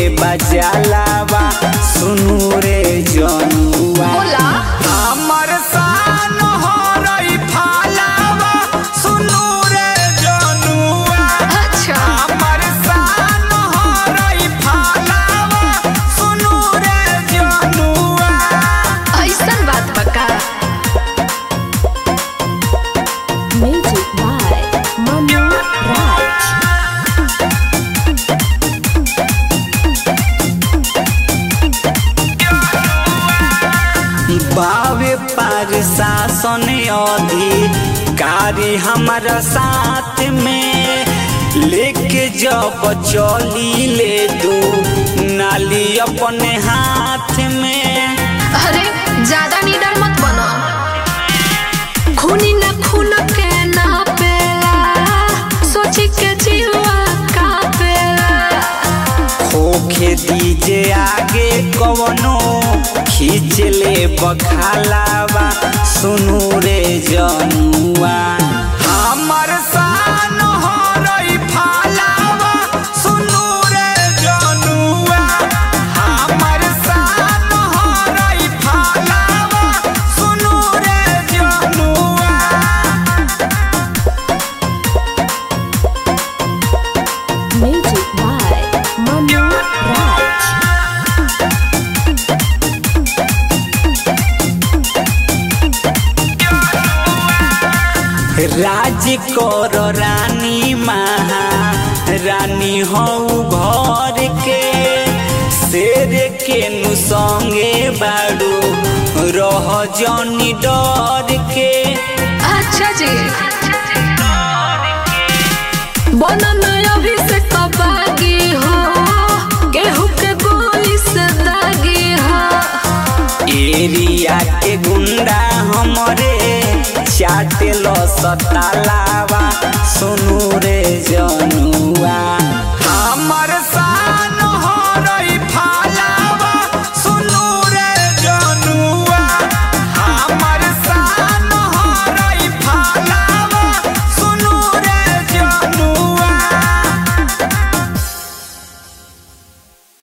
बजालावा सुनू रे जनुआ बोला हमर सान हरई फालावा सुनू रे जनुआ अच्छा हमर सान हरई फालावा सुनू रे जनुआ ऐसन बात बका Music by Manu Raj. बावे पर शासन अधिकारी हमारा साथ में लेके जब चली ले दू नाली अपने हाथ में अरे ज्यादा निडर मत बनो खूनी न खून के ना पेला सोची के जीवा का पेला होखे दीजे आगे कवनो खींच ले बखालावा सुनू रे जनुआ हमर सान हरई फालावा सुनू रे जनुआ हमर सान हरई फालावा सुनू रे जनुआ Music by Manu Raj. राज कर रानी महा रानी हऊ घर के शेर के नु संगे बाड़ू रह जनी डर के अच्छा जी बनन अभी से कबागी हो गेहूं के गोली से दागी हो एरिया के गुंडा हमरे चाटे लो सतालावा सुनू रे जनुआ हमर सान